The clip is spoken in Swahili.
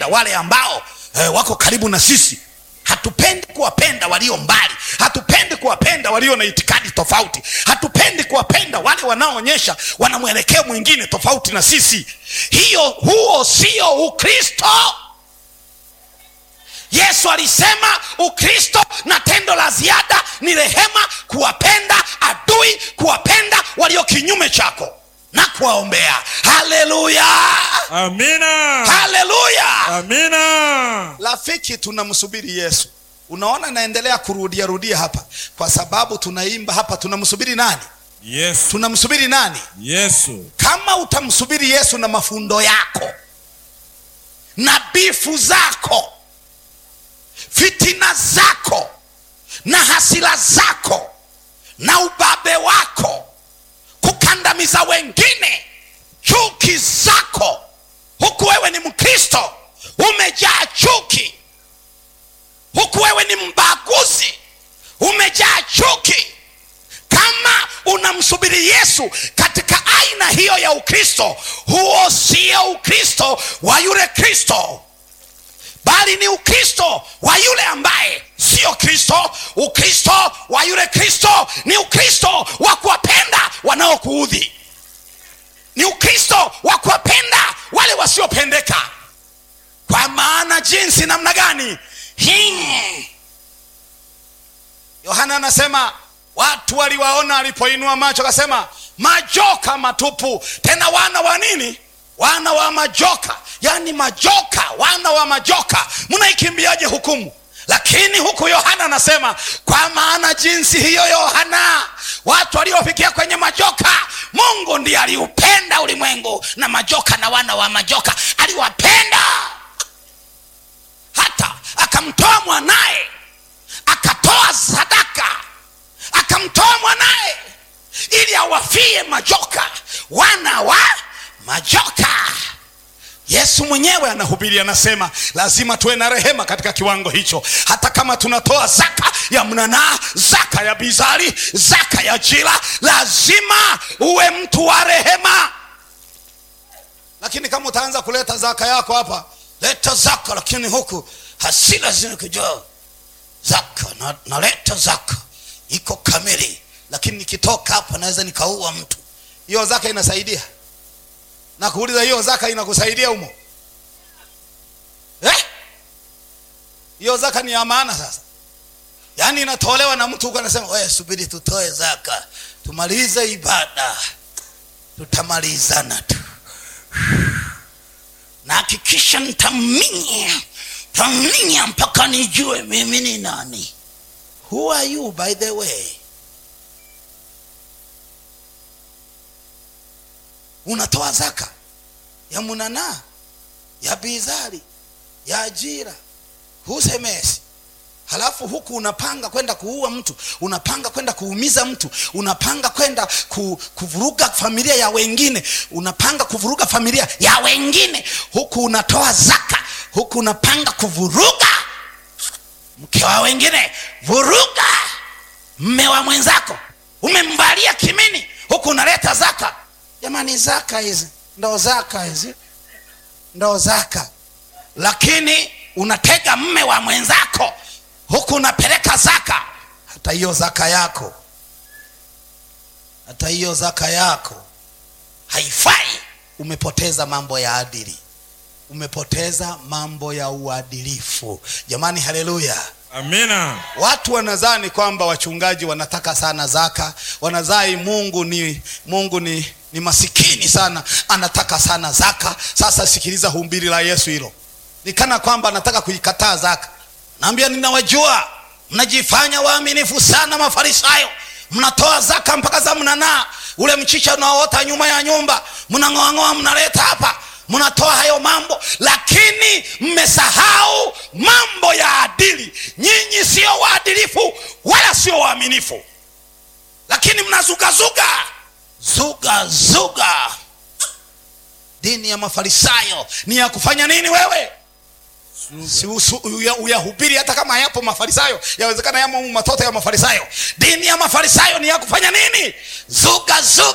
wale ambao eh, wako karibu na sisi hatupendi kuwapenda walio mbali hatupendi kuwapenda walio na itikadi tofauti hatupendi kuwapenda wale wanaoonyesha wana mwelekeo mwingine tofauti na sisi hiyo huo sio ukristo yesu alisema ukristo na tendo la ziada ni rehema kuwapenda adui kuwapenda walio kinyume chako na kuwaombea haleluya Amina. haleluya Amina. rafiki tunamsubiri yesu unaona naendelea kurudia rudia hapa kwa sababu tunaimba hapa tunamsubiri nani Yesu. tunamsubiri nani Yesu. kama utamsubiri yesu na mafundo yako na bifu zako fitina zako na hasira zako na ubabe wako kukandamiza wengine chuki zako huku wewe ni mkristo umejaa chuki huku wewe ni mbaguzi umejaa chuki kama unamsubiri yesu katika aina hiyo ya ukristo huo sio ukristo wa yule kristo bali ni ukristo wa yule ambaye sio kristo ukristo wa yule kristo ni ukristo wa kuwapenda wanaokuudhi ni ukristo wa kuwapenda wale wasiopendeka kwa maana jinsi namna gani hii yohana anasema watu waliwaona alipoinua macho akasema majoka matupu tena wana wa nini wana wa majoka yaani majoka wana wa majoka mnaikimbiaje hukumu lakini huku yohana anasema kwa maana jinsi hiyo yohana watu waliofikia kwenye majoka mungu ndiye aliupenda ulimwengu na majoka na wana wa majoka aliwapenda hata akamtoa mwanaye akatoa sadaka akamtoa mwanaye ili awafie majoka wana wa majoka yesu mwenyewe anahubiri anasema lazima tuwe na rehema katika kiwango hicho hata kama tunatoa zaka ya mnanaa zaka ya bizari zaka ya jila lazima uwe mtu wa rehema lakini kama utaanza kuleta zaka yako hapa leta zaka lakini huku hasira zinakujaa zaka na, naleta zaka iko kamili lakini nikitoka hapa naweza nikaua mtu hiyo zaka inasaidia na kuuliza hiyo zaka inakusaidia humo eh? hiyo zaka ni ya maana sasa yaani inatolewa na mtu huko anasema we subiri tutoe zaka tumalize ibada tutamalizana tu na hakikisha nitaminya taminya mpaka nijue mimi ni nani who are you by the way unatoa zaka ya munanaa ya bizari ya ajira husemesi halafu huku unapanga kwenda kuua mtu unapanga kwenda kuumiza mtu unapanga kwenda ku, kuvuruga familia ya wengine unapanga kuvuruga familia ya wengine huku unatoa zaka huku unapanga kuvuruga mke wa wengine vuruga mme wa mwenzako umembalia kimini huku unaleta zaka jamani zaka hizi ndo zaka hizi ndo zaka lakini unatega mme wa mwenzako huku unapeleka zaka hata hiyo zaka yako hata hiyo zaka yako haifai umepoteza mambo ya adili umepoteza mambo ya uadilifu jamani haleluya Amina. watu wanadhani kwamba wachungaji wanataka sana zaka wanadhani mungu ni mungu ni ni masikini sana anataka sana zaka sasa sikiliza humbiri la yesu hilo ni kana kwamba anataka kuikataa zaka naambia ninawajua mnajifanya waaminifu sana mafarisayo mnatoa zaka mpaka za mnanaa ule mchicha unaoota nyuma ya nyumba mnang'oang'oa mnaleta hapa mnatoa hayo mambo lakini mmesahau mambo ya adili nyinyi sio waadilifu wala sio waaminifu lakini mnazugazuga zuga zuga dini ya mafarisayo ni ya kufanya nini wewe si usu- uya- uyahubiri hata kama yapo mafarisayo yawezekana yamo matoto ya mafarisayo dini ya mafarisayo ni ya kufanya nini zuga zuga